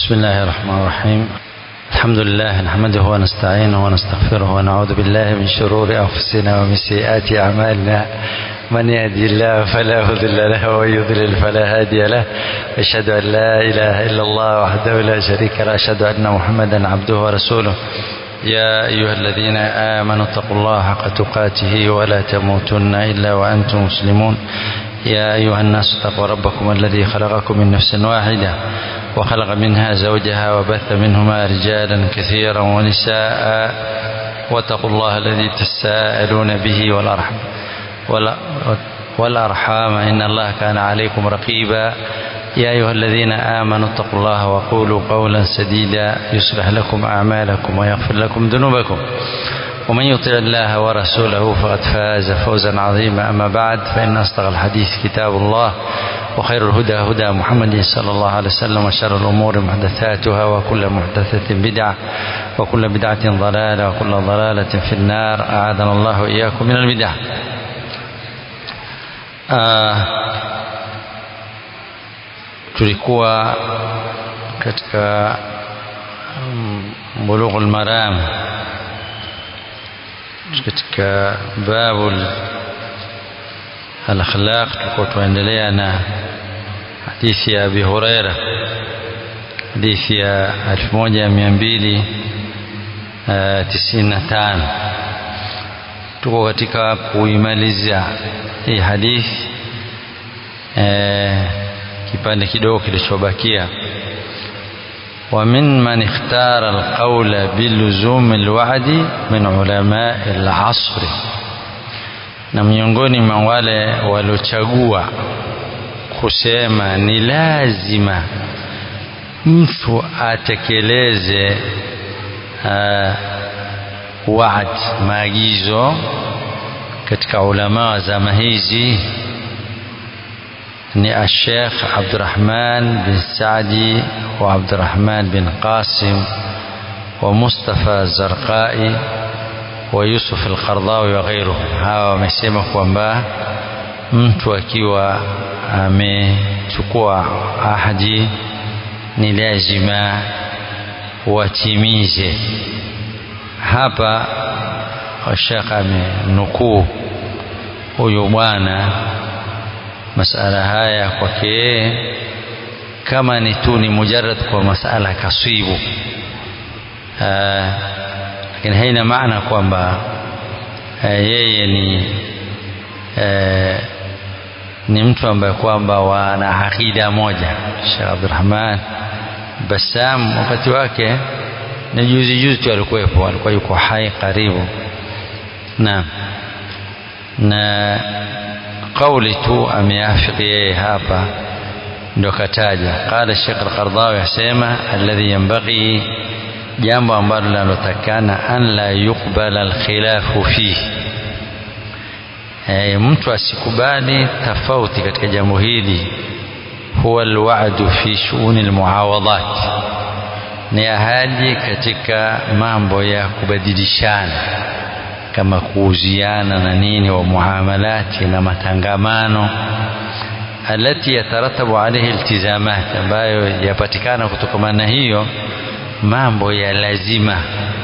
بسم الله الرحمن الرحيم الحمد لله نحمده ونستعينه ونستغفره ونعوذ بالله من شرور أنفسنا ومن سيئات أعمالنا من يهدي الله فلا مضل له ومن يضلل فلا هادي له أشهد أن لا إله إلا الله وحده لا شريك له أشهد أن محمدا عبده ورسوله يا أيها الذين آمنوا اتقوا الله حق تقاته ولا تموتن إلا وأنتم مسلمون يا أيها الناس اتقوا ربكم الذي خلقكم من نفس واحدة وخلق منها زوجها وبث منهما رجالا كثيرا ونساء واتقوا الله الذي تساءلون به والأرحم والأرحام إن الله كان عليكم رقيبا يا أيها الذين آمنوا اتقوا الله وقولوا قولا سديدا يصلح لكم أعمالكم ويغفر لكم ذنوبكم ومن يطع الله ورسوله فقد فاز فوزا عظيما أما بعد فإن أصدق الحديث كتاب الله وخير الهدى هدى محمد صلى الله عليه وسلم وشر الأمور محدثاتها وكل محدثة بدعة وكل بدعة ضلالة وكل ضلالة في النار أعاذنا الله وإياكم من البدع آه tulikuwa katika bulughul maram katika babu al-akhlaq tulikuwa tuendelea na hadithi ya Abi Huraira hadithi ya 1295 tuko katika kuimaliza hii hadithi eh, kipande kidogo kilichobakia ومن من اختار القول بلزوم الوعد من علماء العصر na miongoni mwa wale waliochagua kusema ni lazima mtu atekeleze uh, waad maagizo katika ulama wa zama hizi ni الشيخ عبد الرحمن بن سعدي وعبد الرحمن بن قاسم ومصطفى الزرقائي ويوسف القرضاوي وغيرهم hawa wamesema kwamba mtu akiwa amechukua ahadi ni lazima watimize hapa Sheikh amenukuu huyu bwana masala haya kwake yeye kama ni tu ni mujarrad kwa masala kaswibu lakini haina maana kwamba yeye ni aa, ni mtu ambaye kwamba wana akida moja Sheikh Abdurrahman Bassam wakati wake ni juzi juzi tu alikuwepo alikuwa yuko hai karibu na na kauli tu ameafiki yeye hapa ndo kataja qala Sheikh Al-Qardawi asema alladhi yanbaghi jambo ambalo linalotakana an la yuqbala alkhilafu fihi e, mtu asikubali tofauti katika jambo hili huwa alwa'du fi shu'uni almuawadat ni ahadi katika mambo ya kubadilishana kama kuuziana na nini wa muamalati na matangamano alati yataratabu alaihi iltizamat ambayo yapatikana kutokana na hiyo mambo ya lazima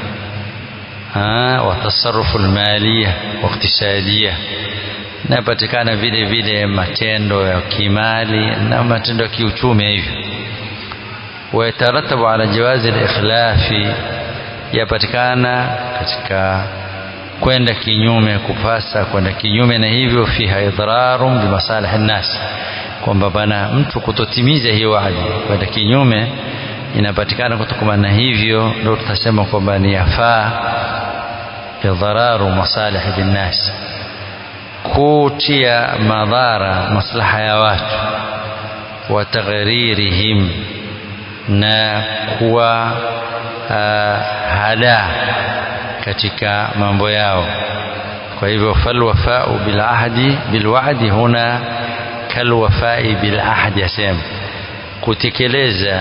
wa tasarufu almaliya wa iktisadia napatikana vile vile matendo ya kimali na matendo ya kiuchumi hivyo wayataratabu ala jawazi alikhlafi yapatikana katika kwenda kinyume kupasa kwenda kinyume na hivyo fiha idrarun bimasalih nnas kwamba bana mtu kutotimiza hiyo wadi kwenda kinyume inapatikana kutokana na hivyo ndio tutasema kwamba ni yafaa idhararu masalih binnas kutia madhara maslaha ya watu wa taghririhim na kuwa uh, hada katika mambo yao kwa hivyo falwafau bilahdi bilwa'di huna kalwafai bilahdi asema kutekeleza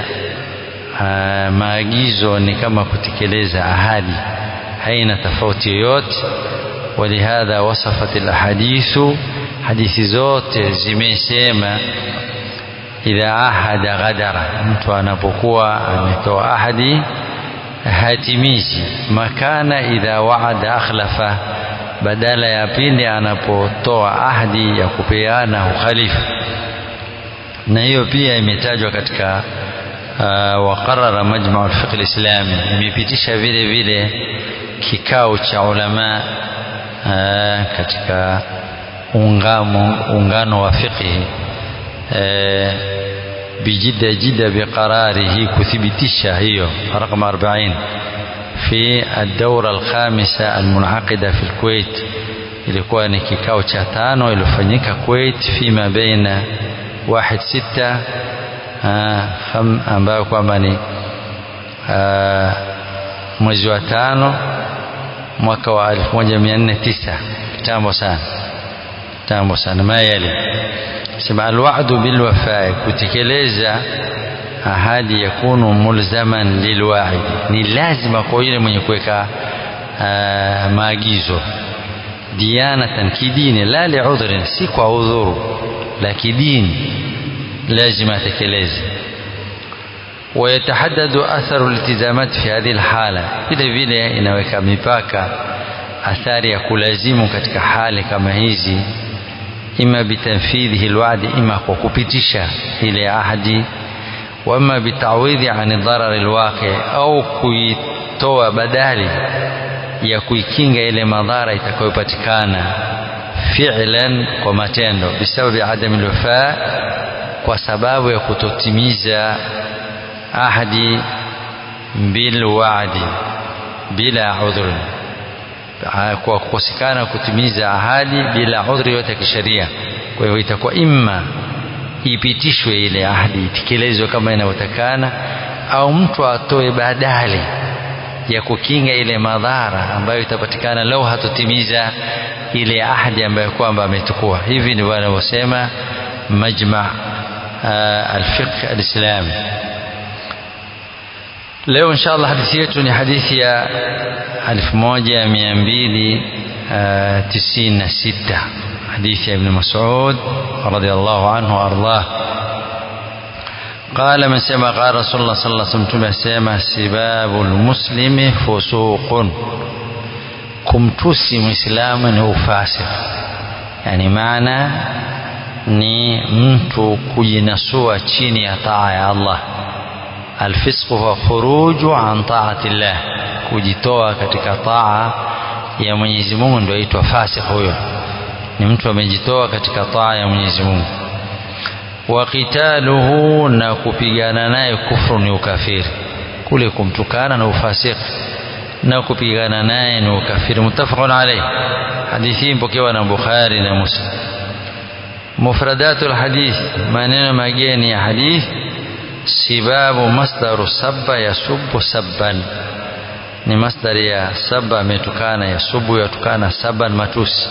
maagizo ni kama kutekeleza ahadi haina tofauti yoyote ولهذا وصفت الأحاديث hadithi zote zimesema idha ahada ghadara mtu anapokuwa ametoa ahadi hatimizi makana idha waada akhlafa badala ya pindi anapotoa ahadi ya kupeana ukhalifu na hiyo pia imetajwa katika uh, waqarara majmau lfiqh lislami imepitisha vile vile kikao cha ulama uh, katika ungamo, ungano wa fiqhi uh, bijida jida biqararihi kuthibitisha hiyo raqam 40 في الدورة الخامسة المنعقدة في الكويت ilikuwa ni kikao cha tano iliyofanyika Kuwait fima baina wahid sita ambayo kwamba ni mwezi wa tano mwaka wa 1409 kitambo sana kitambo sana mayali sema alwa'du bilwafai kutekeleza ahadi yakunu mulzaman lilwa'id ni lazima kwa yule mwenye kuweka maagizo diyanatan kidini la liudhrin si kwa udhuru la kidini lazima atekeleze ويتحدد أثر الالتزامات في هذه الحالة vile vile inaweka mipaka athari ya kulazimu katika hali kama hizi ima bitanfidhihi alwa'di ima kwa kupitisha ile ahadi wama bitawidhi ani dharari alwaqi au kuitoa badali ya kuikinga ile madhara itakayopatikana fi'lan kwa matendo bisababi adami alwafa kwa sababu ya kutotimiza ahadi bil wa'di bila udhur kwa kukosekana kutimiza ahadi bila udhuri yote ya kisheria kwa hivyo itakuwa imma ipitishwe ile ahadi itekelezwe kama inavyotakana au mtu atoe badali ya kukinga ile madhara ambayo itapatikana lau hatotimiza ile ahadi ambayo kwamba ametukua hivi ndivyo wanavyosema majma alfiqh alislami leo inshallah hadithi yetu ni hadithi ya 1296 حديث ابن مسعود رضي الله عنه وأرضاه قال من سمع قال رسول الله صلى الله عليه وسلم سمع سباب المسلم فسوق kumtusi mwislamu ni ufasik yani maana ni mtu kujinasua chini ya taa ya allah alfisqu huwa khuruju an taati llah kujitoa katika taa ya mwenyezi mungu ndio aitwa fasik huyo ni mtu amejitoa katika taa ya Mwenyezi Mungu wa qitaluhu na kupigana naye kufru ni ukafiri kule kumtukana na ufasiki na kupigana naye ni ukafiri mutafaqun alayh hadithi hii mpokewa na Bukhari na Muslim mufradatul hadith maneno mageni ya hadith sibabu masdaru sabba yasubbu sabban ni masdari ya sabba ametukana yasubu yatukana sabban matusi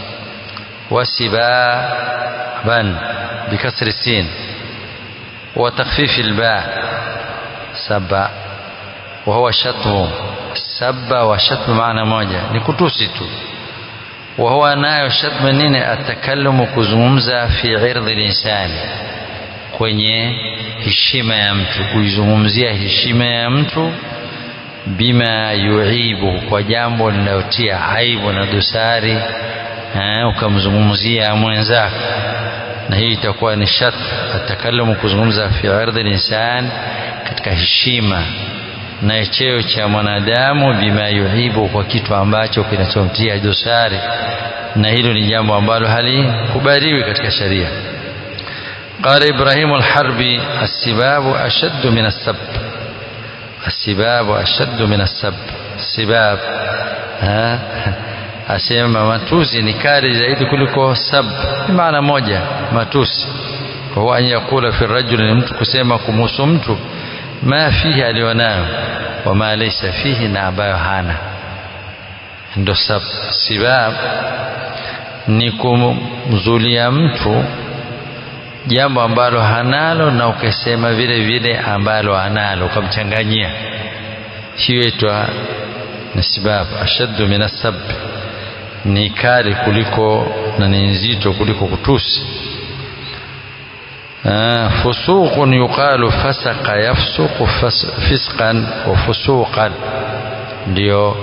وسبابا بكسر السين وتخفيف الباء سبا وهو شتم سب وشتم معنى moja ni kutusi tu وهو nayo shatm nini atakalumu kuzungumza fi irdhi linsani kwenye heshima ya mtu kuizungumzia heshima ya mtu bima yuibu kwa jambo linalotia aibu na dosari ukamzungumzia mwenzako na hii itakuwa ni shat atakalumu kuzungumza fi ardhi linsan katika heshima na cheo cha mwanadamu bima yuhibu kwa kitu ambacho kinachomtia dosari na hilo ni jambo ambalo halikubaliwi katika sharia قال إبراهيم الحربي السباب أشد من السب السباب أشد من السب السباب ها asema matusi ni kali zaidi kuliko sab ni maana moja matusi kwa an yakula fi rajul ni mtu kusema kumhusu mtu ma fihi alionayo wama laysa fihi na ambayo hana ndo sab sibab ni kumzulia mtu jambo ambalo hanalo na ukasema vile vile ambalo analo ukamchanganyia hiyo itwa ni sibab ashaddu min asab ni kali kuliko na ni nzito kuliko kutusi فسوق يقال فسق يفسق فسقا وفسوقا ndio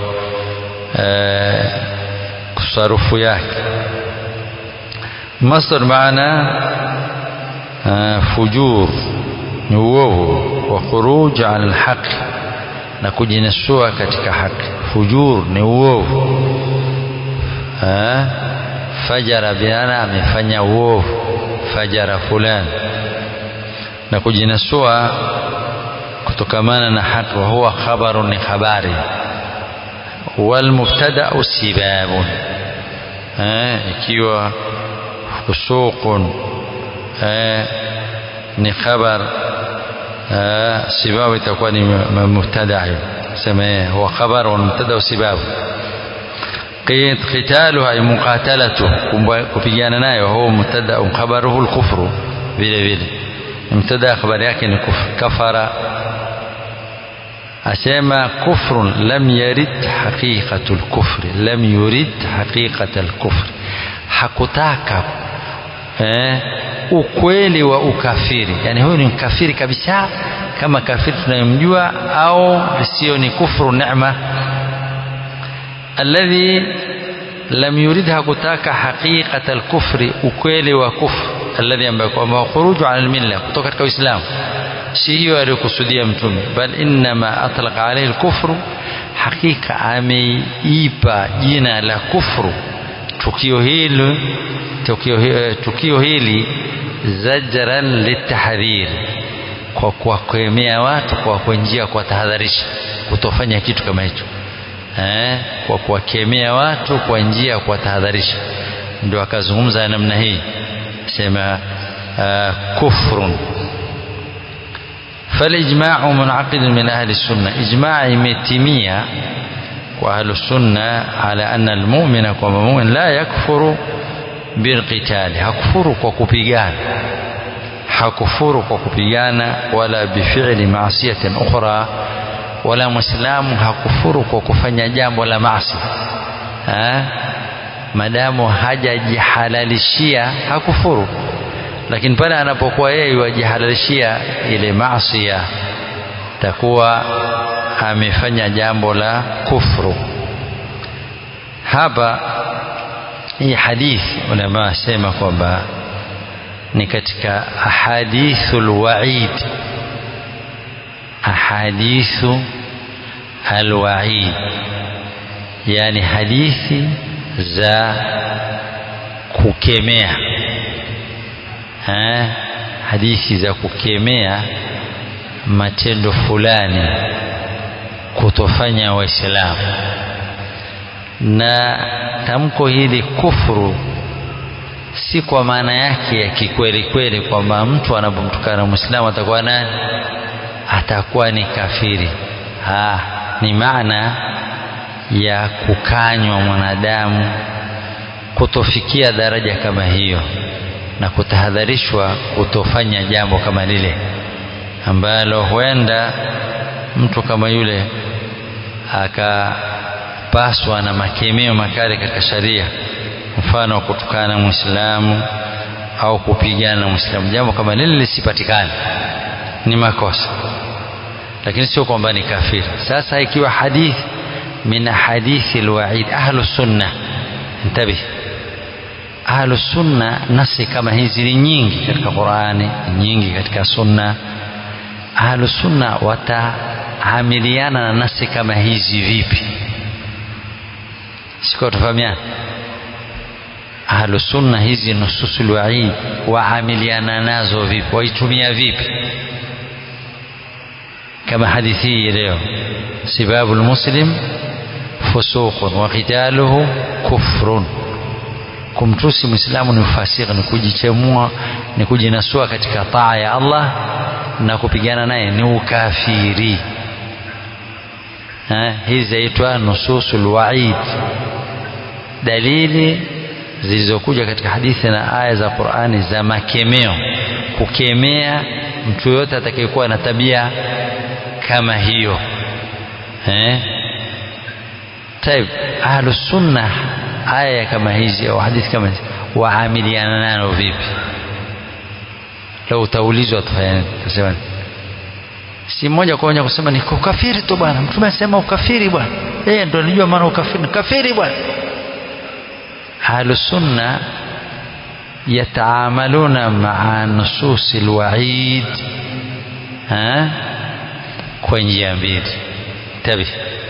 kusarufu yake masdar maana fujur ni uovu wa khuruj ala alhaq na kujinasua katika haki fujur ni uovu fajara biana amefanya uovu fajara fulani na kujinasua kutokamana na haki wa huwa khabaru ni habari walmubtadau sibabun ikiwa fusuqun ni khabar sibabu itakuwa ni mubtada sema huwa khabar wa mubtada sibabu قتالها أي مقاتلته kupigana nayo huwa mubtada khabaruhu al-kufru vile vile mubtada habari yake ni kafara asema kufrun lam yarid haqiqatu al-kufri lam yurid haqiqata al-kufri hakutaka eh, ukweli wa ukafiri yani huyu ni mkafiri kabisa kama kafiri tunayemjua au sio ni kufru neema alladhi lam yurid hakutaka haqiqata al-kufri ukweli wa kufr alladhi ambaye kwamba khuruju ala al-milla kutoka katika uislamu si hiyo aliyokusudia mtume bal innama atlaqa alayhi al-kufru hakika ameipa jina la kufru tukio hili tukio, tukio hili zajran litahdhir kwa kuwakemea watu kwa kuenjia kwa tahadharisha kutofanya kitu kama hicho eh, kwa kuwakemea watu kwa njia ya kuwatahadharisha ndio akazungumza namna hii sema uh, kufrun فالإجماع منعقد من أهل السنة إجماع متمية وأهل السنة على أن المؤمن كما مؤمن لا يكفر بالقتال hakufuru kwa kupigana hakufuru kwa kupigana wala bifili maasiyatin ukhra wala muislamu hakufuru kwa kufanya jambo la maasi madamu hajajihalalishia hakufuru lakini pale anapokuwa yeye wajihalalishia ile maasi takuwa amefanya jambo la kufru hapa hii hadithi ulama wasema kwamba ni katika ahadithul waid ahadithu alwaid yani hadithi za kukemea ha? hadithi za kukemea matendo fulani kutofanya waislamu na tamko hili kufuru si kwa maana yake ya kikweli kweli kwamba mtu anapomtukana mwislamu atakuwa nani atakuwa ni kafiri ha, ni maana ya kukanywa mwanadamu kutofikia daraja kama hiyo na kutahadharishwa kutofanya jambo kama lile ambalo huenda mtu kama yule akapaswa na makemeo makali katika sharia mfano wa kutukana mwislamu au kupigana na mwislamu jambo kama lile lisipatikane ni makosa lakini sio kwamba ni kafiri sasa ikiwa hadithi min hadithi alwaid ahlu sunna intabih ahlu sunna nasi kama hizi ni nyingi katika Qurani nyingi katika sunna ahlu sunna wataamiliana na nasi kama hizi vipi siko tufahamiana ahlu sunna hizi nususul waid waamiliana nazo vipi waitumia vipi kama hadithi hii leo sibabu lmuslim fusuqun wa qitaluhu kufrun kumtusi mwislamu ni ufasiki ni kujichemua ni kujinasua katika taa ya Allah na kupigana naye ni ukafiri hizi zaitwa nususul waid dalili zilizokuja katika hadithi na aya za Qur'ani za makemeo kukemea mtu yote atakayekuwa na tabia kama hiyo eh طيب ahlu sunna aya kama hizi au hadithi kama hizi waamiliana nayo vipi lau utaulizwa tufanya nini utasema si mmoja kwa moja kusema ni ukafiri tu bwana mtume anasema ukafiri bwana yeye ndo anajua maana ukafiri kafiri bwana ahlusunna yataamaluna maa nususi lwaid kwa njia mbili tabi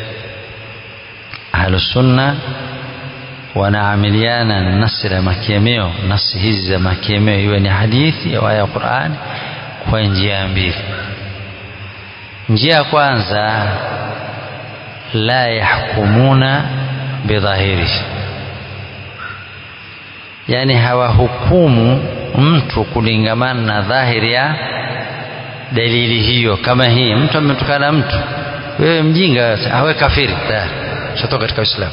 ahlusunna wanaamiliana na nasi la makemeo nasi hizi za makemeo iwe ni hadithi au aya ya Qur'ani kwa njia mbili njia ya kwanza la yahkumuna bidhahirihi yani hawahukumu mtu kulingamana na dhahiri ya dalili hiyo kama hii mtu ametukana mtu wewe mjinga awe kafiri tayari shatoka katika Uislamu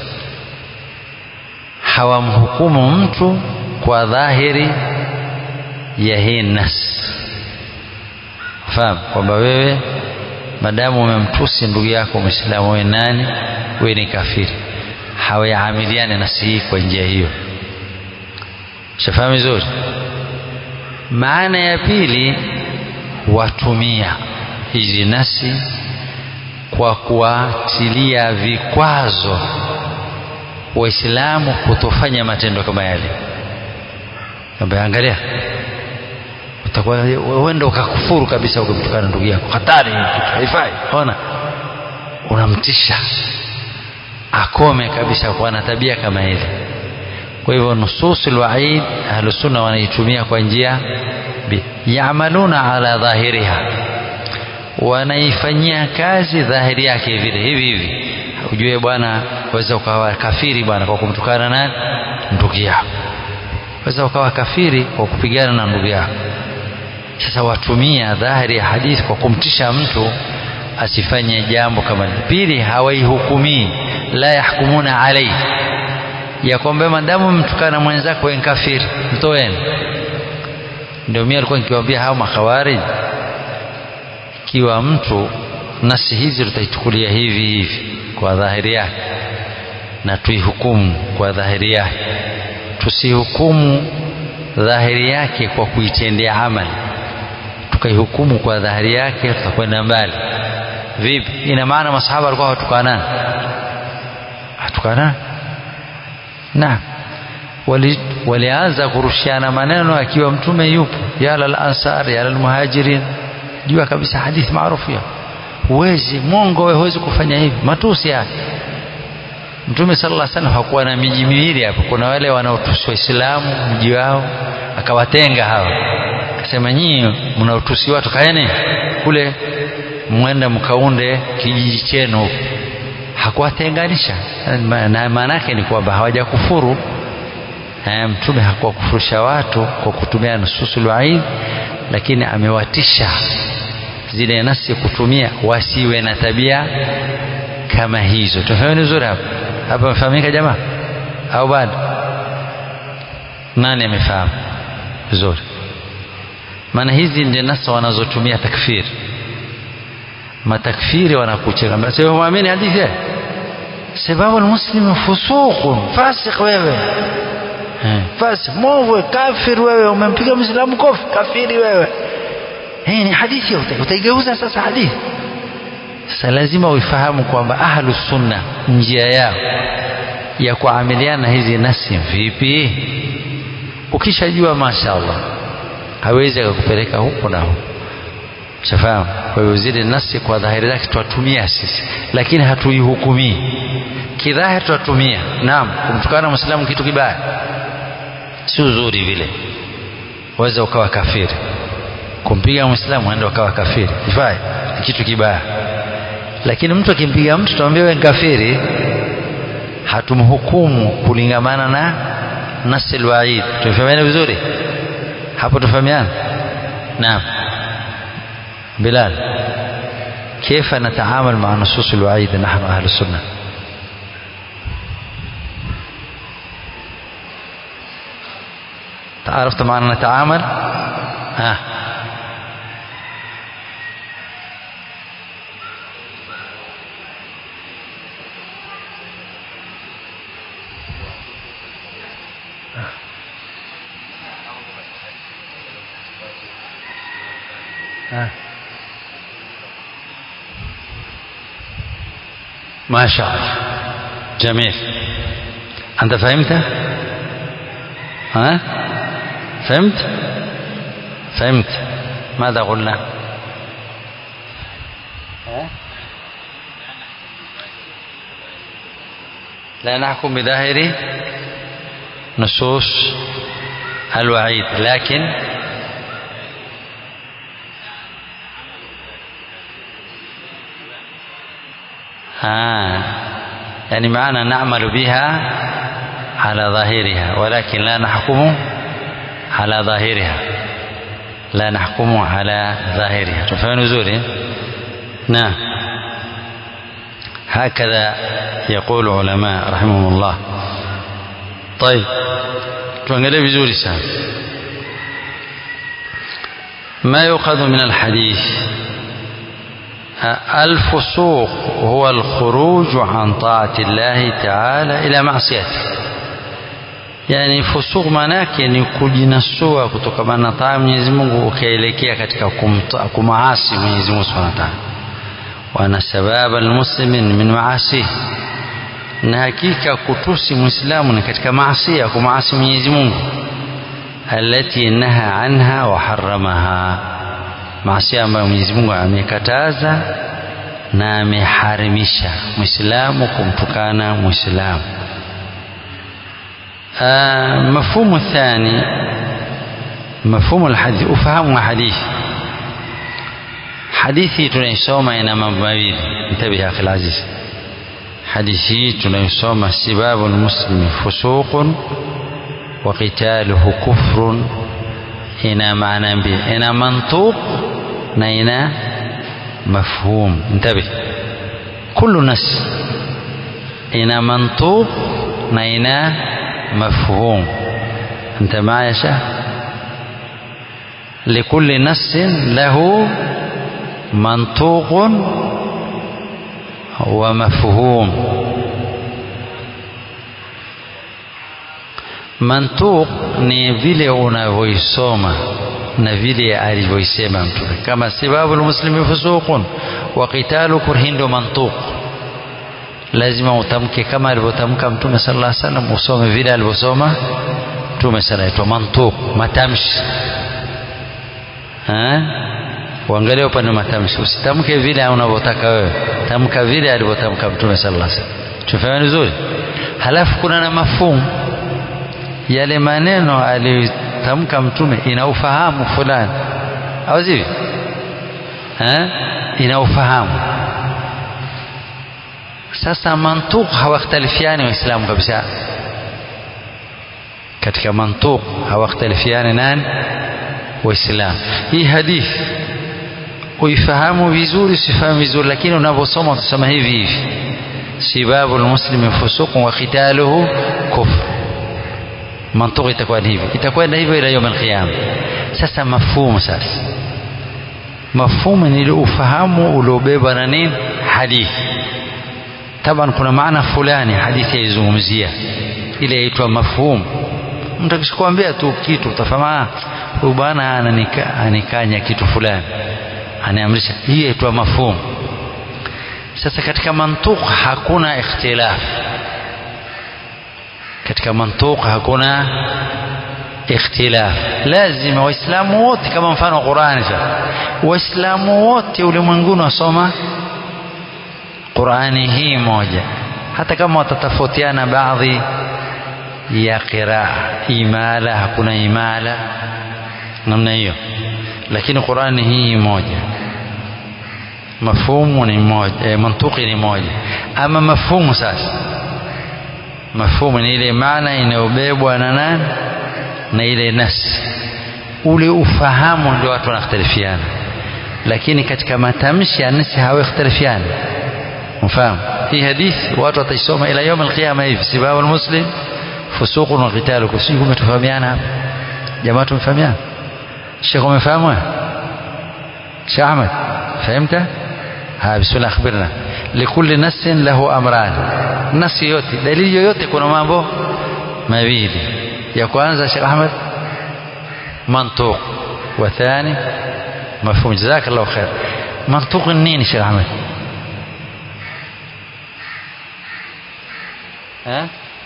hawamhukumu mtu kwa dhahiri ya hii nas fahamu kwamba wewe madamu umemtusi ndugu yako mwislamu wewe nani wewe ni kafiri hawayaamiliane nasi hii kwa njia hiyo shafahamu vizuri maana ya pili watumia hizi nasi kwa kuwatilia vikwazo waislamu kutofanya matendo kama yale kwamba angalia utakuwa uenda ukakufuru kabisa ukimtukana ndugu yako hatari haifai ona unamtisha akome kabisa kuwa na tabia kama ile kwa hivyo nususul waid ahlusunna wanaitumia kwa njia yamaluna ala dhahiriha wanaifanyia kazi dhahiri yake vile hivi hivi ujue bwana waweza ukawa kafiri bwana kwa kumtukana nani ndugu yako waweza ukawa kafiri kwa kupigana na ndugu yako sasa watumia dhahiri ya hadithi kwa kumtisha mtu asifanye jambo kama pili hawaihukumii la yahkumuna alaihi ya kwamba madamu mtukana mwenzako wewe kafiri mtoeni ndio mimi alikuwa nikiwaambia hao makhawarij ikiwa mtu nasi hizi tutaichukulia hivi hivi kwa dhahiri yake na tuihukumu kwa dhahiri yake tusihukumu dhahiri yake kwa kuitendea amali tukaihukumu kwa dhahiri yake tutakwenda mbali vipi ina maana masahaba walikuwa hawatukanana hatukanana naam wali walianza kurushiana maneno akiwa mtume yupo ya lal ansar ya lal muhajirin jua kabisa hadithi maarufu ya huwezi mwongo wewe huwezi kufanya hivi matusi haya mtume sallallahu alaihi wasallam hakuwa na miji miwili hapo kuna wale wanaotusi waislamu mji wao akawatenga hawa akasema nyinyi mnaotusi watu kaeni kule mwenda mkaunde kijiji chenu huko hakuwatenganisha na maana yake ni kwamba hawajakufuru mtume hakuwakufurisha watu kwa kutumia nususul waid lakini amewatisha zile nasi kutumia wasiwe na tabia kama hizo tufahamu vizuri hapa hapa mfahamika jamaa au bado nani amefahamu vizuri maana hizi ndio nasa wanazotumia takfiri matakfiri wanakucheka sio muamini hadithi sababu almuslimu fusuqun fasik wewe fasik mwovu kafir wewe umempiga muislamu kofi kafiri wewe hii ni hadithi utaigeuza sasa hadithi sasa lazima uifahamu kwamba ahlu sunna njia yao ya kuamiliana hizi nasi vipi ukishajua mashaallah hawezi akakupeleka huko na huko shafahamu kwa hiyo zile nasi kwa dhahiri zake twatumia sisi lakini hatuihukumii kidhahiri twatumia naam kumtukana mwislamu kitu kibaya si uzuri vile waweza ukawa kafiri kumpiga mwislamu enda ukawa kafiri ifai ni kitu kibaya lakini mtu akimpiga mtu tuambia wewe kafiri hatumhukumu kulingamana na nasi alwaid tumefahamiana vizuri hapo tufahamiana naam بلال كيف نتعامل مع نصوص الوعيد نحن أهل السنة عرفت معنا نتعامل ها ها. ما شاء الله جميل أنت فهمت ها فهمت فهمت ماذا قلنا ها؟ لا نحكم بظاهر نصوص الوعيد لكن آه يعني معنى نعمل بها على ظاهرها ولكن لا نحكم على ظاهرها لا نحكم على ظاهرها تفهم نزولي نعم هكذا يقول علماء رحمهم الله طيب tuangalie vizuri sana ما يؤخذ من الحديث الفسوق هو الخروج عن طاعة الله تعالى إلى معصيته yani fusuq manake ni kujinasua kutokana na taa Mwenyezi Mungu ukaelekea katika kumaasi Mwenyezi Mungu Subhanahu wa Ta'ala wana sababa almuslimin min maasi na hakika kutusi muislamu ni katika maasi ya kumaasi Mwenyezi Mungu alati naha anha wa haramaha maasi ambayo Mwenyezi Mungu amekataza na ameharimisha muislamu kumtukana muislamu مفهوم الثاني مفهوم الحديث أفهم حديث حديثي tunaisoma ina mambo mawili mtabihi akhi alaziz hadithi hii tunaisoma sibabu almuslimi fusuqun wa qitaluhu kufrun ina maana mbili ina mantuq na ina mafhum انتبه كل نص ina mantuq na ina مفهوم أنت معي شاه لكل نص له منطوق ومفهوم mantuq ni vile unavyoisoma na vile alivyoisema mtume kama sababu lmuslimi fusuqun wa qitalu kurhin ndo mantuq lazima utamke kama alivyotamka mtume sallallahu alaihi wasallam usome vile alivyosoma mtume sallallahu alaihi mantuq matamshi eh uangalie upande matamshi usitamke vile unavyotaka wewe tamka vile alivyotamka mtume sallallahu alaihi wasallam tufahamu vizuri halafu kuna na mafumu yale maneno aliyotamka mtume ina ufahamu fulani au sivyo eh ina ufahamu sasa mantuq hawakhtalifiani waislamu kabisa katika mantuq hawakhtalifiani nani waislamu hii hadithi uifahamu vizuri usifahamu vizuri lakini unavyosoma utasoma hivi hivi sibabu lmuslimi fusuqun wa qitaluhu kufr mantuq itakuwa hivi itakwenda hivyo ila yawm alqiyama sasa mafhumu sasa mafhumu ni ufahamu uliobeba na nini hadithi taban kuna maana fulani hadithi yaizungumzia ile yaitwa mafhum mtu akishakwambia tu kitu utafahamu huyu bwana ananika, anikanya kitu fulani anaamrisha hii yaitwa mafhum sasa katika mantuq hakuna ikhtilaf katika mantuq hakuna ikhtilaf lazima waislamu wote kama mfano wa Qur'ani waislamu wote ulimwenguni wasoma Qur'ani hii moja hata kama watatofautiana baadhi ya qiraa imala hakuna imala namna hiyo lakini Qur'ani hii moja mafhumu ni moja e, mantuki ni moja ama mafhumu sasa mafhumu ni ile maana inayobebwa na nani na ile nasi ule ufahamu ndio watu wanakhtalifiana lakini katika matamshi ya nasi hawakhtalifiana mfahamu hii hadithi watu wataisoma ila يوم القيامه hivi sibabu almuslim fusuqun wa qitalu kusiju umetufahamiana hapa jamaa tumefahamiana Sheikh umefahamu Sheikh Ahmed فهمت ها بسم الله akhbirna likulli nassin lahu amran nasi yote dalili yoyote kuna mambo mawili ya kwanza Sheikh Ahmed mantuq wa thani mafhumu jazakallahu khair mantuq nini Sheikh Ahmed eh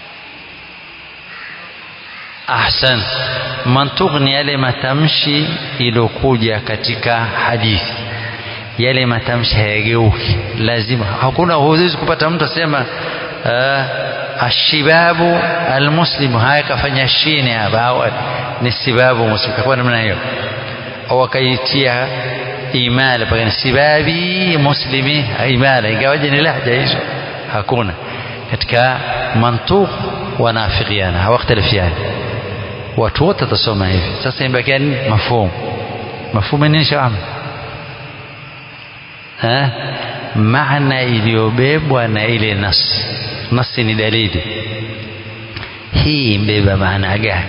ahsan mantuq ni yale matamshi iliyokuja katika hadithi yale matamshi hayageuki lazima hakuna huwezi kupata mtu asema uh, ashibabu almuslimu haya kafanya shini hapa au ni sibabu muslim kwa namna hiyo au akaitia imala paka sibabi muslimi imala ingawaje ni lahja hizo hakuna katika mantuq wanafikiana hawakhtalifiani watu wote watasoma hivi sasa imebakia nini mafhumu mafhumu nini shaam eh maana iliyobebwa na ile nas nasi ni dalili hii mbeba maana gani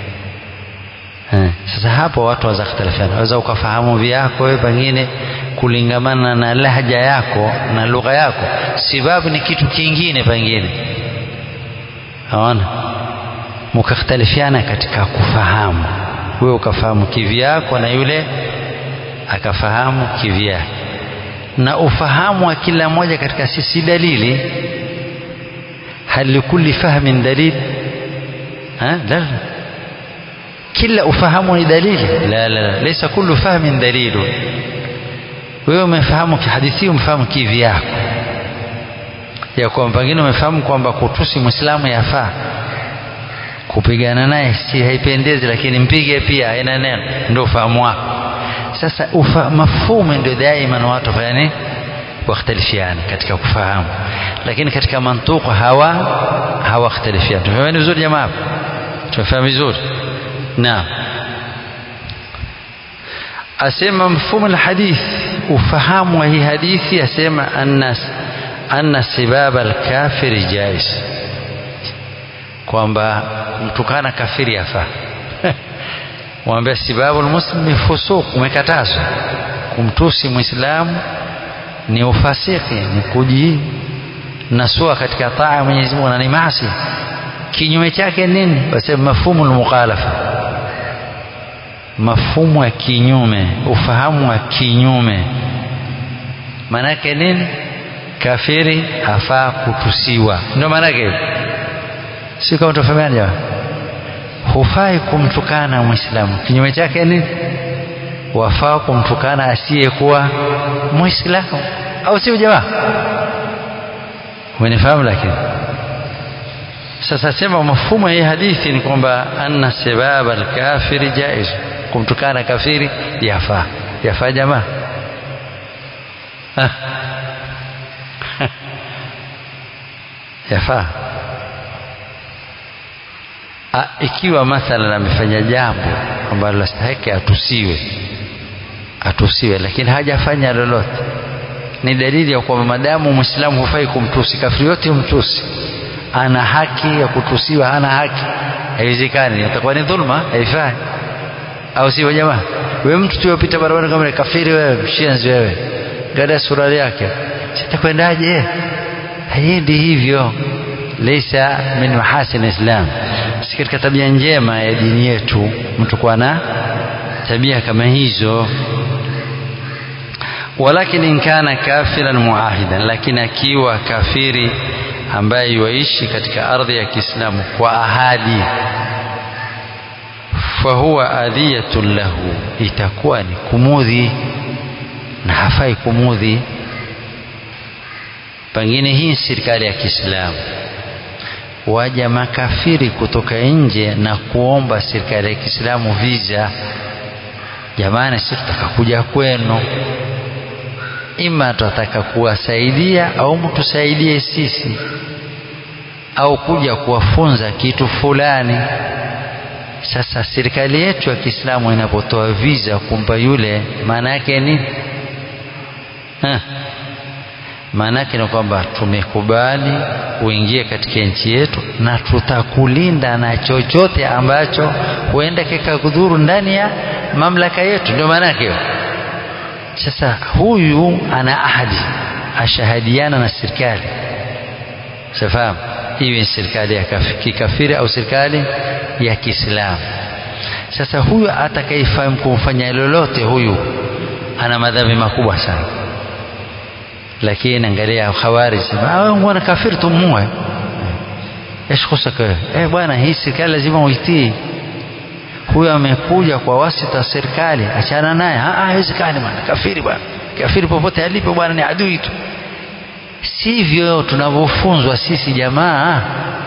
eh sasa hapo watu waweza khtalifiana waweza ukafahamu vyako wewe pengine kulingamana na lahja yako na lugha yako sababu ni kitu kingine pengine haona mukakhtalifiana katika kufahamu wewe ukafahamu kivyako na yule akafahamu kivyake na ufahamu wa kila mmoja katika sisi dalili hal likulli fahmin dalil ha la kila ufahamu ni dalili la la la laysa kullu fahmin dalilu wewe umefahamu kihadithi umefahamu kivyako ya kwamba pengine umefahamu kwamba kutusi muislamu yafaa kupigana naye si haipendezi lakini mpige pia haina neno ndio ufahamu wako sasa ufa, mafhumu ndio daima watu fanya nini wakhtalifiana katika kufahamu lakini katika mantuku hawa hawakhtalifiana tumefahamu vizuri jamaa tumefahamu vizuri naam asema mfumo alhadith ufahamu wa hii hadithi asema anna anna sibaba alkafiri jaiz kwamba mtukana kafiri yafaa mwambia sibabu almuslimi fusuq umekatazwa kumtusi muislamu ni ufasiki ni kujinasua katika taa ya Mwenyezi Mungu na ni maasi kinyume chake nini basi mafhumu almukhalafa mafhumu ya kinyume ufahamu wa kinyume maanake nini kafiri hafaa kutusiwa ndio maanake si kama tufahamiana jamaa hufai kumtukana muislamu kinyume chake ni wafaa kumtukana asiyekuwa muislamu au sio jamaa umenifahamu lakini sasa sema mafumo ya hadithi ni kwamba anna sababa alkafiri jaiz kumtukana kafiri yafaa yafaa jamaa yafaa ikiwa mathalan amefanya jambo ambalo lastahiki atusiwe atusiwe lakini hajafanya lolote ni dalili ya kwamba madamu mwislamu hufai kumtusi kafiri yote mtusi ana haki ya kutusiwa hana haki haiwezekani itakuwa ni dhulma haifai au sio jamaa wewe mtu tuopita barabara kama kafiri wewe mshenzi wewe gada surali yake sitakwendaje haiendi hivyo leisa min mahasin islam si katika tabia njema ya dini yetu mtu kuwa na tabia kama hizo walakin in kana kafiran muahidan lakini akiwa kafiri ambaye yuishi katika ardhi ya Kiislamu kwa ahadi fahuwa adhiyatun lahu itakuwa ni kumudhi na hafai kumudhi pengine hii serikali ya Kiislamu waja makafiri kutoka nje na kuomba serikali ya Kiislamu visa jamani sisi tutaka kuja kwenu ima tutataka kuwasaidia au mtusaidie sisi au kuja kuwafunza kitu fulani sasa serikali yetu ya Kiislamu inapotoa visa kumpa yule maana yake ni maana yake ni kwamba tumekubali uingie katika nchi yetu na tutakulinda na chochote ambacho huenda kikakudhuru ndani ya mamlaka yetu ndio maana yake sasa huyu ana ahadi ashahadiana na serikali safahamu iwe ni serikali ya kikafiri au serikali ya Kiislamu sasa huyu atakayefahamu kumfanya lolote huyu ana madhambi makubwa sana lakini angalia khawarij wana kafiri tumue ايش خصك eh bwana hii serikali lazima uitii huyo amekuja kwa wasita serikali achana naye haiwezekani bwana kafiri bwana kafiri popote alipo bwana ni adui tu sivyo tunavyofunzwa sisi jamaa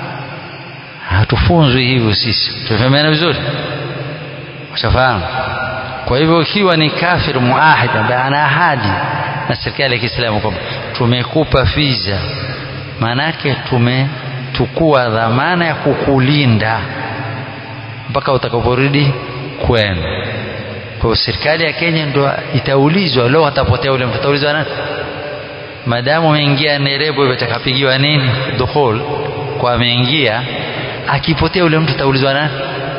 hatufunzwi hivyo sisi tufahamiana vizuri ushafahamu kwa hivyo ikiwa ni kafir muahid ambaye ana ahadi na serikali ya Kiislamu kwamba tumekupa visa maanake tumetukua dhamana ya kukulinda mpaka utakaporudi kwenu kwa hiyo serikali ya Kenya ndo itaulizwa leo atapotea ule mtu ataulizwa nani madamu ameingia Nairobi atakapigiwa nini dukhul kwa ameingia akipotea ule mtu ataulizwa nani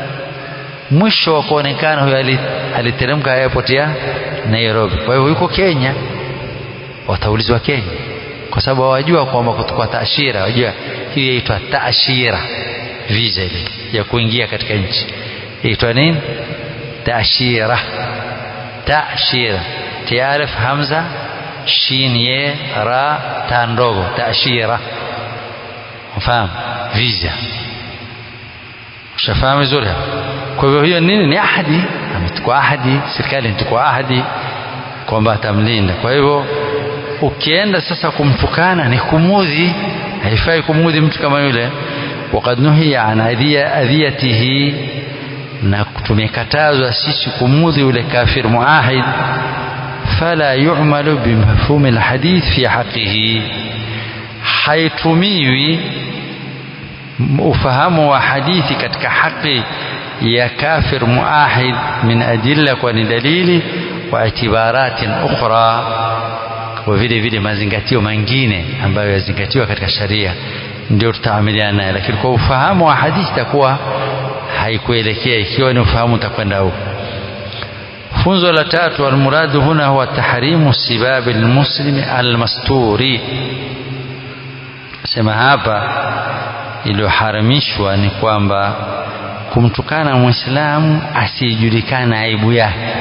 mwisho wa kuonekana huyo aliteremka airport ya Nairobi kwa hiyo yuko Kenya wataulizwa Kenya kwa sababu hawajua kwamba kwa taashira wajua hiyo yaitwa taashira visa ile ya kuingia katika nchi yaitwa nini taashira taashira tiarif hamza shin ye ra ta ndogo taashira mfahamu visa ushafahamu vizuri kwa hivyo hiyo nini ni ahadi ametukua ahadi serikali imetukua ahadi kwamba atamlinda kwa hivyo ukienda sasa kumtukana ni kumudhi haifai kumudhi mtu kama yule وقد نهي عن أذيته na tumekatazwa sisi kumudhi yule kafir muahid fala yu'malu bimafhumi alhadith fi haqqihi haitumiwi ufahamu wa hadithi katika haki ya kafir muahid min adilla kwa ni dalili wa itibaratin ukhra kwa vile vile mazingatio mengine ambayo yazingatiwa katika sharia ndio tutaamiliana naye lakini kwa ufahamu wa hadithi itakuwa haikuelekea ikiwa ni ufahamu utakwenda huko funzo la tatu almuradu huna huwa tahrimu sibabi almuslimi almasturi sema hapa iliyoharamishwa ni kwamba kumtukana mwislamu asiyejulikana aibu yake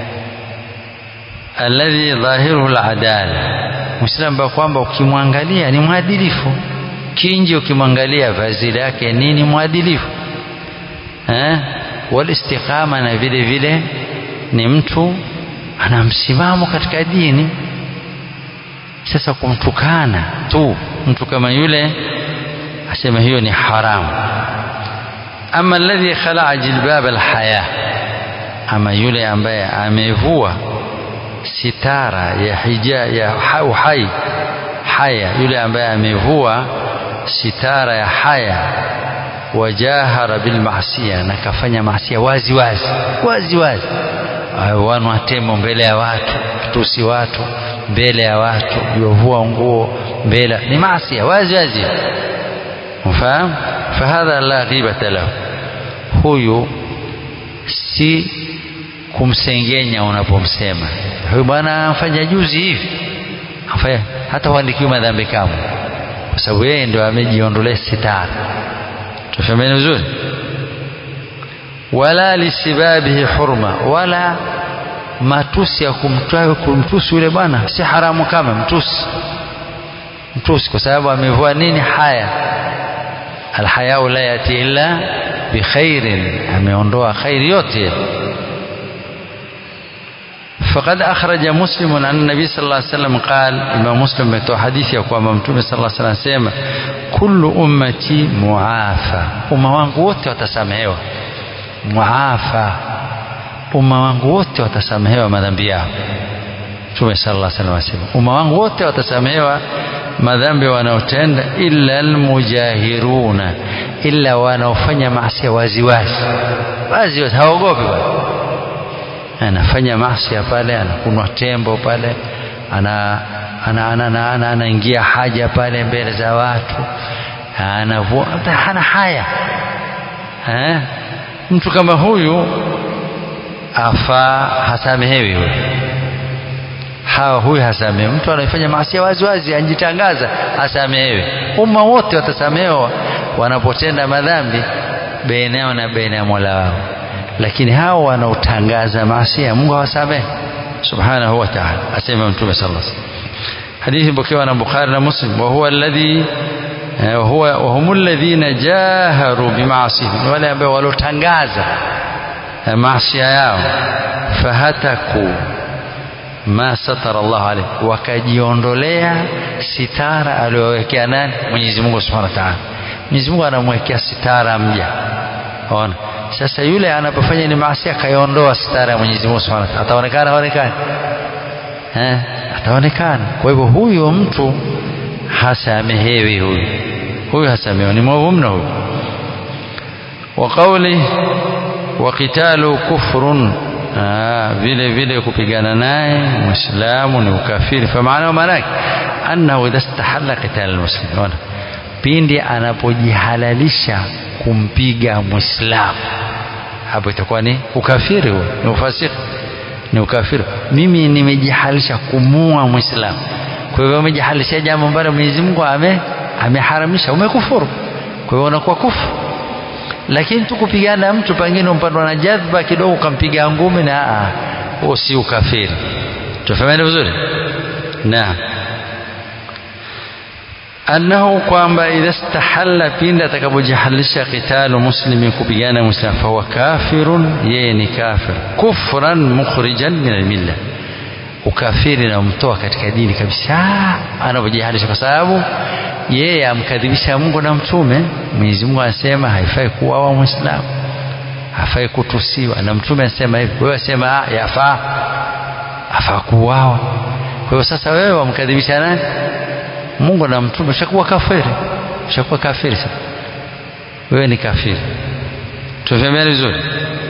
alladhi dhahiruhu aladala mwislamu ambaye kwamba ukimwangalia ni mwadilifu kinji ukimwangalia vazi lake nini mwadilifu eh walistiqama na vile vile ni mtu ana msimamo katika dini sasa kumtukana tu mtu kama yule asema hiyo ni haramu ama alladhi khalaa jilbab alhaya ama yule ambaye amevua sitara ya hija ya uhai haya yule ambaye amevua sitara ya haya wajahara bilmasia na kafanya maasia wazi wazi wazi wazi wanwa temo mbele ya watu tusi watu mbele ya watu yovua nguo mbele ni maasia wazi wazi mfahamu fahadha la ghibata lahu huyu si kumsengenya unapomsema huyu bwana amfanya juzi hivi afanya hata huandikiwi madhambi kama kwa sababu yeye ndio amejiondolea sitara tufahamiane vizuri wala lisibabihi hurma wala matusi ya kumtwa kumtusi yule bwana si haramu kama mtusi mtusi kwa sababu amevua nini haya alhayau la yati illa bikhairin ameondoa khairi yote فقد أخرج مسلم عن النبي صلى الله عليه وسلم قال إمام مسلم بتو حديث يقوى ممتوم صلى الله عليه وسلم سيما كل أمتي معافى أمة wangu wote watasamehewa muafa umma wangu wote watasamehewa madhambi yao Mtume sallallahu alaihi wasallam asema umma wangu wote watasamehewa madhambi wanaotenda illa almujahiruna illa wanaofanya maasi wazi wazi wazi wazi haogopi bwana anafanya maasi pale anakunwa tembo pale ana ana ana ana anaingia haja pale mbele za watu anavua hana haya eh mtu kama huyu afaa hasamehewi huyu hawa huyu hasamehewi mtu anayefanya maasi wazi wazi anjitangaza hasamehewi umma wote watasamehewa wanapotenda madhambi baina yao na baina ya Mola wao lakini hao wanaotangaza maasi Mungu hawasamehe subhanahu wa ta'ala asema mtume sallallahu alaihi wasallam hadithi pokewa na Bukhari na Muslim wa huwa alladhi وهو وهم الذين جاهروا بمعاصيهم wale ambao walotangaza maasi yao fahataku ma satara Allah alayhi wakajiondolea sitara aliyowekea nani Mwenyezi Mungu Subhanahu wa Ta'ala Mwenyezi Mungu anamwekea sitara mja ona sasa yule anapofanya ni maasi akaiondoa sitara ya Mwenyezi Mungu Subhanahu wa Ta'ala ataonekana haonekani eh ataonekana kwa hivyo huyo mtu hasamehewi huyu huyu hasamehewi ni mwovu mno huyu wa qawli wa qitalu kufrun vile vile kupigana naye muislamu ni ukafiri fa maana maana yake annahu idha istahalla qital almuslimin pindi anapojihalalisha kumpiga muislamu hapo itakuwa ni ukafiri huo ni ufasiki ni ukafiri mimi nimejihalisha kumua muislamu kwa hivyo umejihalisha jambo ambalo Mwenyezi Mungu ame ameharamisha umekufuru kwa hivyo unakuwa kufu lakini tu kupigana mtu pengine umpandwa na jadhba kidogo ukampiga ngumi na huo si ukafiri tufahameni vizuri naam annahu kwamba idha stahalla pindi atakapojihalisha qitalu muslimi kupigana muislam fahuwa kafirun yeye ni kafir kufran mukhrijan min almilla ukafiri namtoa katika dini kabisa anapojihalisha kwa sababu yeye amkadhibisha Mungu na mtume Mwenyezi Mungu anasema haifai kuuawa muislamu hafai kutusiwa na mtume anasema hivi wewe sema yafaa afaa kuuawa kwa hiyo sasa wewe wamkadhibisha nani Mungu na mtume ushakuwa kafiri ushakuwa kafiri sasa wewe ni kafiri tufahameni vizuri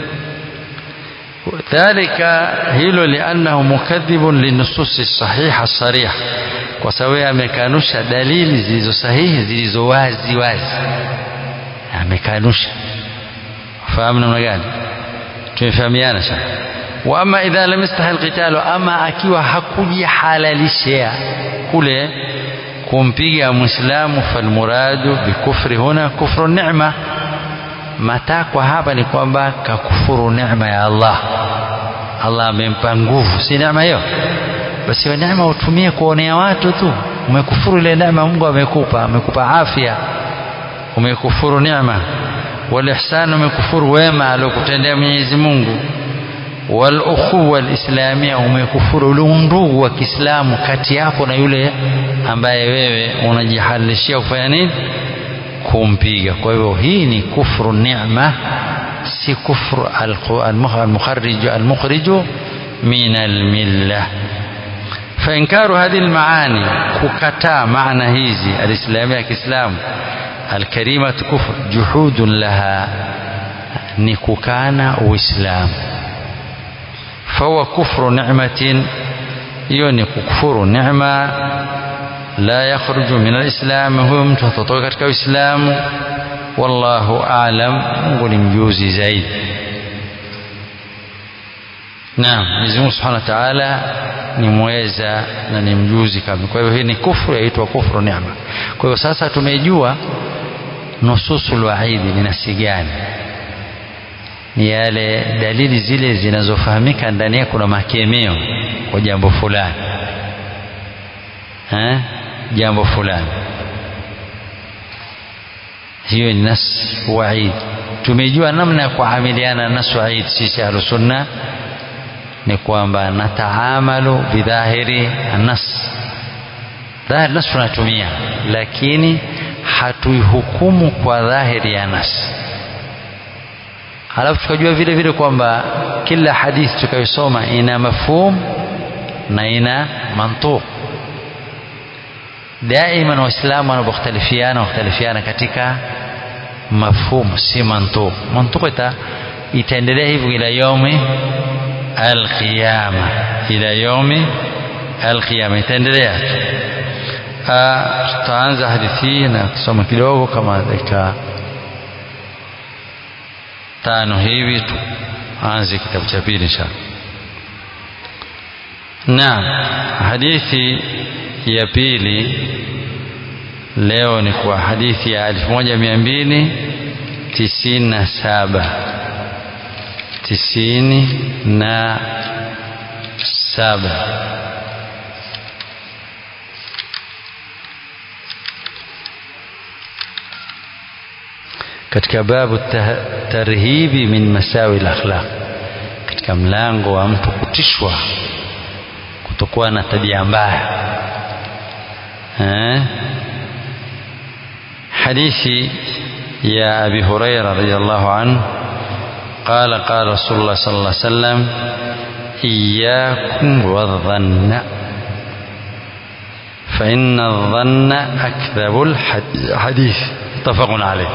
ذلك hilo liannahu mukadhibun linususi sahiha sarih kwa sababu amekanusha dalili zilizo sahihi zilizo wazi wazi amekanusha fahamu namna gani tumefahamiana sana wa ama idha lam yastahil qitalu ama akiwa hakujihalalishia kule kumpiga muislamu falmuradu bikufri huna kufru ni'ma matakwa hapa ni kwamba kakufuru neema ya Allah Allah amempa nguvu si neema hiyo basi hiyo neema utumie kuonea watu tu umekufuru ile neema Mungu amekupa amekupa afya umekufuru neema wal ihsan umekufuru wema aliyokutendea Mwenyezi Mungu wal ukhuwa alislamia umekufuru ule undugu wa Kiislamu kati yako na yule ambaye wewe unajihalishia kufanya nini kumpiga kwa hivyo hii ni kufru ni'ma si kufru al-mukharrij al-mukhrij min al-millah فإنكار هذه المعاني ككتا معنى هذه الإسلامية كإسلام الكريمة كفر جحود لها نكوكانا وإسلام فهو كفر نعمة يوني كفر نعمة لا يخرج من الإسلام هو mtu hatotoka katika Uislamu wallahu aalam Mungu ni mjuzi zaidi Naam Mwenyezi Mungu Subhanahu wa Ta'ala ni mweza na ni mjuzi kabisa kwa hivyo hii ni kufru yaitwa kufru neema kwa hivyo sasa tumejua nususul waidi ni nasi gani ni yale dalili zile zinazofahamika ndani yake kuna makemeo kwa jambo fulani eh jambo fulani hiyo ni nas waid tumejua namna ya kuamiliana na nas waid sisi ahlusunna ni kwamba nataamalu bidhahiri nas dhahiri nas tunatumia lakini hatuihukumu kwa dhahiri ya nas halafu tukajua vile vile kwamba kila hadithi tukayosoma ina mafhum na ina mantuq daima waislamu wanapokhtalifiana wakhtalifiana katika mafhumu si mantuq mantuq ita itaendelea hivyo ila yaumi alqiyama ila yaumi alqiyama itaendelea tutaanza hadithi hii na kusoma kidogo kama dakika tano hivi tuanze kitabu cha pili inshallah naam hadithi ya pili leo ni kwa hadithi ya 1297 tisini na saba katika babu tarhibi min masawi al-akhlaq katika mlango wa mtu kutishwa kutokuwa na tabia mbaya eh hadithi ya abi huraira radhiyallahu anhu قال قال رسول الله صلى الله عليه وسلم إياكم والظن فإن الظن أكذب الحديث متفق عليه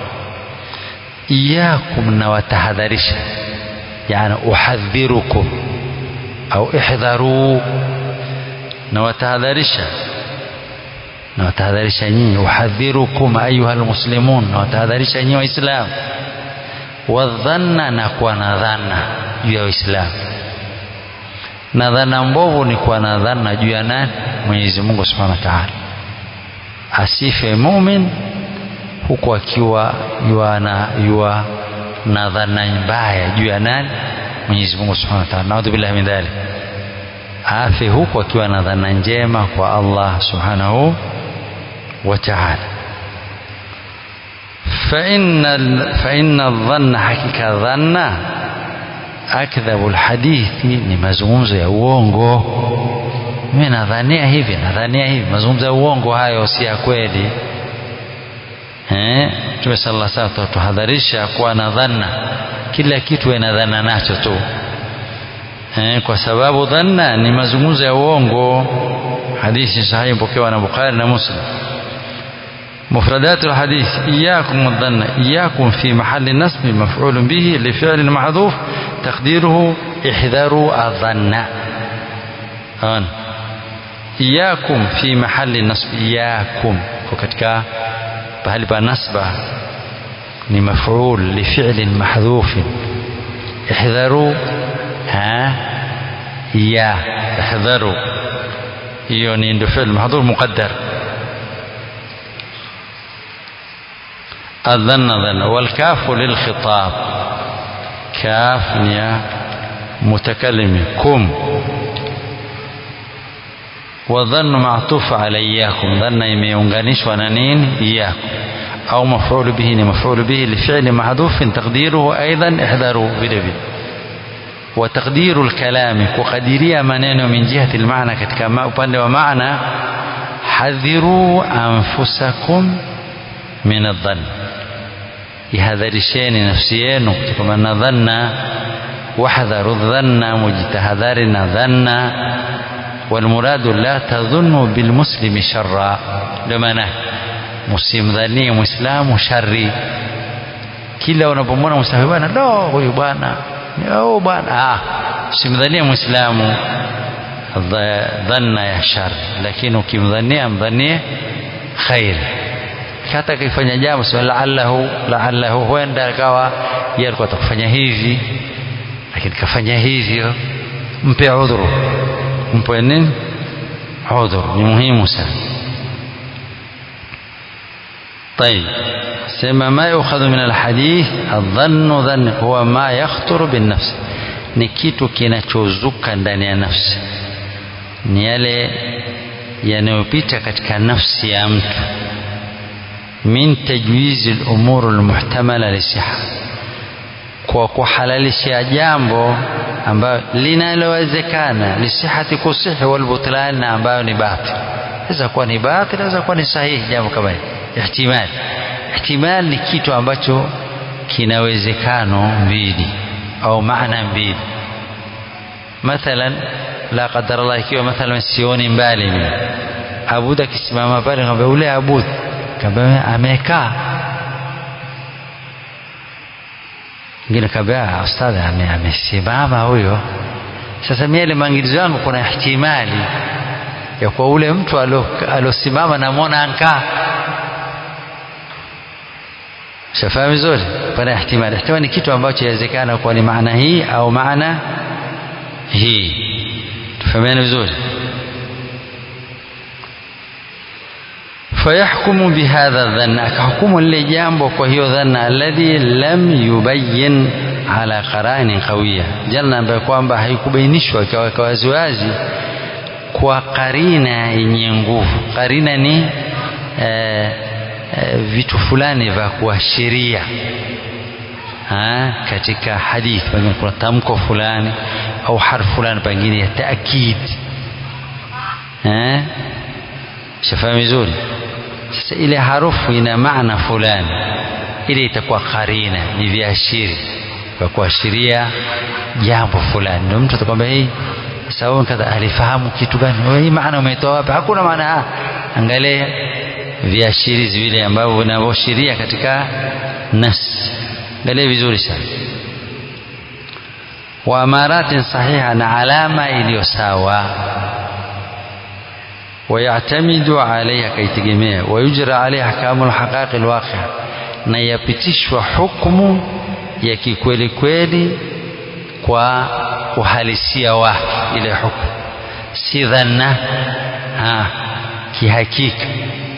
إياكم وتحذرش يعني أحذركم أو احذروا نوتحذرش نوتحذرش أحذركم أيها المسلمون نوتحذرش وإسلام wadhanna na kuwa na dhana juu ya Uislamu na dhana mbovu ni kuwa na dhana juu ya nani? Mwenyezi Mungu Subhanahu wa Ta'ala. Asife mumin huku akiwa yua na, yua na dhana mbaya juu ya nani? Mwenyezi Mungu Subhanahu wa Ta'ala. Naudhu billahi min dhalik. Afe huku akiwa na dhana njema kwa Allah Subhanahu wa Ta'ala. فإن فإن الظن حقيقة ظن أكذب الحديث ni mazungumzo ya uongo mimi nadhania hivi nadhania hivi mazungumzo ya uongo hayo si ya kweli eh Mtume sallallahu alaihi wasallam tuhadharisha kuwa na dhanna kila kitu ina dhana nacho tu eh kwa sababu dhanna ni mazungumzo ya uongo hadithi sahihi pokewa na Bukhari na Muslim مفردات الحديث إياكم الظن إياكم في محل نصب مفعول به لفعل محذوف تقديره احذروا الظن آن إياكم في محل نصب إياكم وكتك بهل نصب مفعول لفعل محذوف احذروا ها يا احذروا يونين فعل محذوف مقدر الظن ظن والكاف للخطاب كاف يا متكلم كم والظن معطوف على إياكم ظن يميونغانيش ونانين إياكم أو مفعول به مفعول به لفعل محذوف تقديره أيضا احذروا بدبي وتقدير الكلام وقديرية منين من جهة المعنى كتكما upande wa maana hadhiru anfusakum min adh-dhann ihadharisheni nafsi yenu kutokana na dhanna wahdharu dhanna mujtahadhari na dhanna والمراد لا تظنوا بالمسلم شرا لمعنى msimdhanie mwislamu shari kila unapomwona mwislamu bwana do huyu bwana oh bwana ah simdhanie mwislamu dhanna ya shari lakini ukimdhania mdhanie khairi hata akifanya jambo sema laallahu laallahu huenda akawa yeye alikuwa atakufanya hivi lakini kafanya hivyo mpe udhuru mpe nini udhuru ni muhimu sana طيب سما ما يؤخذ من الحديث الظن ظن هو ما يخطر بالنفس ni kitu kinachozuka ndani ya nafsi ni yale yanayopita katika nafsi ya mtu min tajwizi lumuru lmuhtamala lisiha kwa kuhalalisha jambo ambayo linalowezekana lisihati kusihi walbutlan na ambayo ni batil inaweza kuwa ni batil inaweza kuwa ni sahihi jambo kama hili ihtimal ihtimal ni kitu ambacho kina wezekano mbili au maana mbili mathalan la qadar Allah ikiwa mathalan sioni mbali mimi abud akisimama pale ngambia ule abud kamba amekaa ngine kabla ustadhi amesimama huyo sasa mimi ile maangalizo yangu kuna ihtimali ya kwa ule mtu alosimama namwona ankaa shafahamu vizuri pana ihtimali ihtimali ni kitu ambacho inawezekana kuwa ni maana hii au maana hii tufahamiane vizuri فيحكم بهذا الظن akahukumu lile jambo kwa hiyo dhanna alladhi lam yubayyin ala qaraini qawiya janna ambayo kwamba haikubainishwa ikaweka waziwazi kwa karina yenye nguvu karina ni e, e, vitu fulani vya kuashiria katika hadithi pengine kuna tamko fulani au harfu fulani pengine ya taakid shafahamu vizuri sasa ile harufu ina maana fulani ile itakuwa karina ni viashiri vya kuashiria jambo fulani ndio mtu atakwambia hii sababu kadha alifahamu kitu gani hii maana umetoa wapi hakuna maana angalia viashirizi vile ambavyo vinavyoashiria katika nas angalia vizuri sana wa amaratin sahiha na alama iliyo sawa ويعتمد عليها كيتجميع ويجرى عليها أحكام الحقائق الواقعة na yapitishwa hukumu ya kikweli kweli kwa uhalisia wake ile hukumu si dhanna kihakika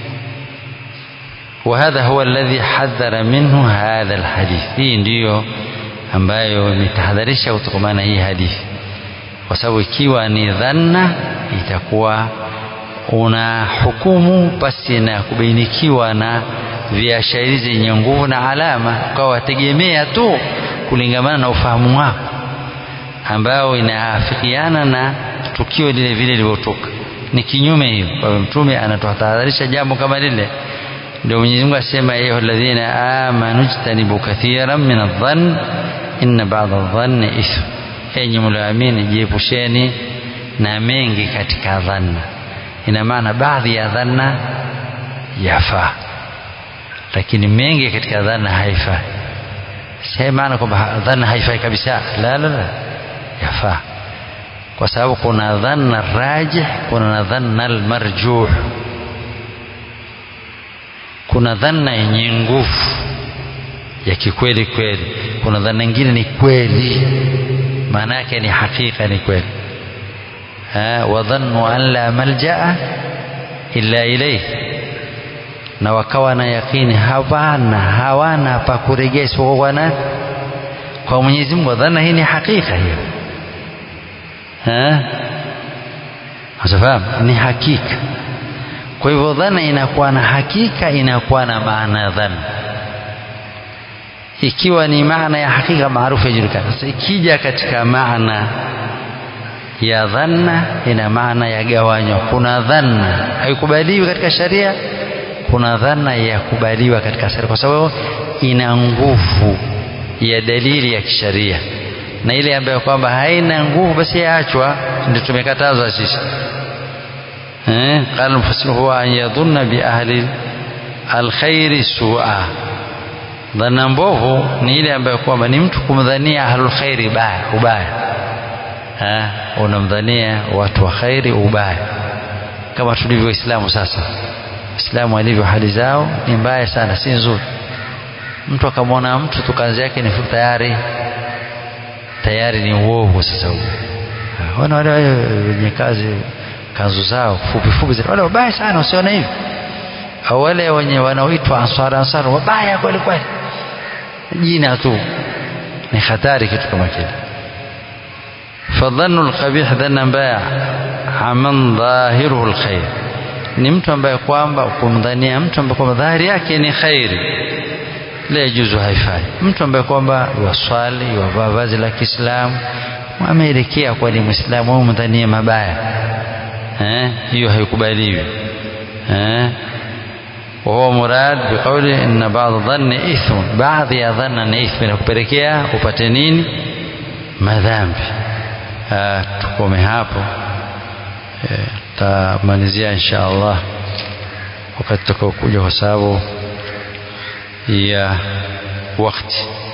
وهذا هو الذي حذر منه هذا الحديث hii ndiyo ambayo imetahadharisha kutokamana hii hadithi kwa sababu ikiwa ni dhanna itakuwa una hukumu basi na kubainikiwa na viashairi zenye nguvu na alama ukawa wategemea tu kulingamana na ufahamu wako ambao inaafikiana na tukio lile vile lilivyotoka ni kinyume hiyo kwa mtume anatutahadharisha jambo kama lile ndio Mwenyezi Mungu asema ya alladhina amanu jtanibu kathiran min adh-dhann inna ba'da adh-dhanni ithm enyi mlioamini jiepusheni na mengi katika dhanna ina maana baadhi ya dhanna yafaa lakini mengi katika dhanna haifai si maana kwamba dhanna haifai kabisa la la la yafaa kwa sababu kuna dhanna rajih kuna dhanna almarjuh kuna dhanna yenye nguvu ya kikweli kweli kuna dhanna nyingine ni kweli maana yake ni hakika ni kweli wadhannu an la maljaa illa ilayhi na wakawa na yakini hawana hawana pa kurejea isipokuwa kwa kwa Mwenyezi Mungu dhana hii ni hakika hiyo eh unafahamu ni hakika kwa hivyo dhana inakuwa na hakika inakuwa na maana dhana ikiwa ni maana ya hakika maarufu yajulikana sasa ikija katika maana ya dhanna ina maana ya gawanywa kuna dhanna haikubaliwi katika sharia kuna dhana ya kubaliwa katika sharia kwa sababu ina nguvu ya dalili ya kisharia na ile ambayo kwamba haina nguvu basi yaachwa ndio tumekatazwa sisi eh qala mufassir huwa an yadhunna bi ahli alkhairi su'a dhana mbovu ni ile ambayo kwamba ni mtu kumdhania ahlul khairi baya ubaya eh unamdhania watu wa khairi ubaya kama tulivyo Waislamu sasa Waislamu alivyo hali zao ni mbaya sana si nzuri mtu akamwona mtu tu kazi yake ni tayari tayari ni uovu sasa huo wana wale wenye kazi kanzu zao fupi fupi wale wabaya sana usione hivi au wale wenye wanaoitwa ansar ansar wabaya kweli kweli jina tu ni hatari kitu kama kile fadhannu alqabih dhanna mbaya aman dhahiruhu alkhair ni mtu ambaye kwamba kumdhania mtu ambaye kwamba dhahiri yake ni khairi la yajuzu haifai mtu ambaye kwamba waswali wavaa vazi la Kiislamu ameelekea kwa ni Muislamu au mdhania mabaya eh hiyo haikubaliwi eh وهو مراد بقوله ان بعض الظن اثم بعض ya dhanna ni ithmi na kupelekea upate nini madhambi tukome hapo tamalizia insha Allah wakati tutakaokuja kwa sababu ya wakati